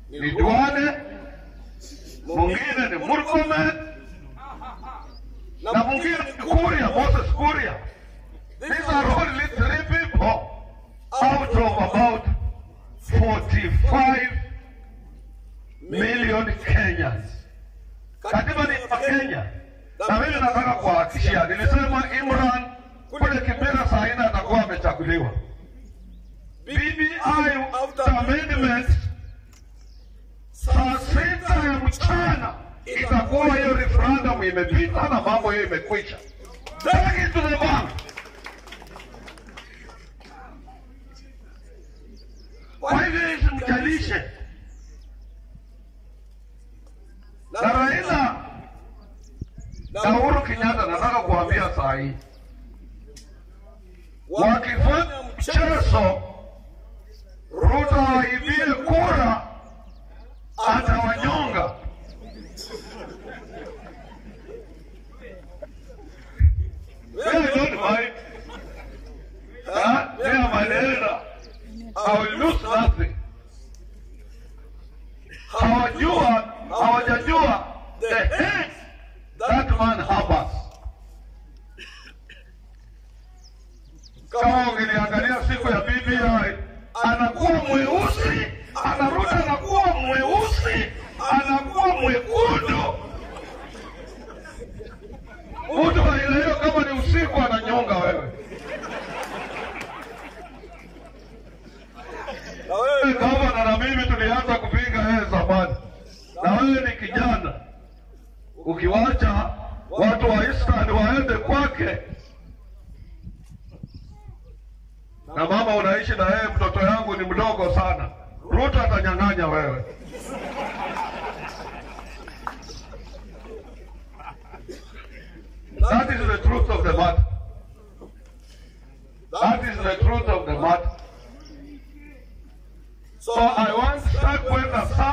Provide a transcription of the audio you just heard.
ni Duale, mwingine ni Murkomen na mwingine ni Kuria, Moses Kuria. These are only three people out of about 45 million Kenyans. Katiba ni ya Kenya, na mimi nataka kuhakikishia, nilisema Imran kule Kibera saa nne atakuwa amechaguliwa. BBI after amendment saa sita ya mchana itakuwa hiyo referendum imepita na mambo hiyo imekwisha. Take it to the bank. Kwa hivyo isimjalishe na Raila na Uhuru Kenyatta, nataka kuambia saa hii wakifanya mchezo Ruto aibie kura, atawanyonga. They don't mind. Huh? They are my leader. I will lose nothing. Hawajua, hawajajua the hate that man harbors. Kama ungeliangalia siku ya BBI, anakuwa mweusi, anarudi anakuwa mweusi, anakuwa mwekundu. Mtu wa aina hiyo kama ni usiku ananyonga wewe. Na wewe Wewe gavana na mimi tulianza kupinga yeye zamani, na wewe ni kijana, ukiwacha watu wa Eastern waende kwake, na mama unaishi na yeye, mtoto yangu ni mdogo sana, Ruto atanyang'anya wewe. That is the truth of the matter. That is the truth of the matter. So I want Stark kwenda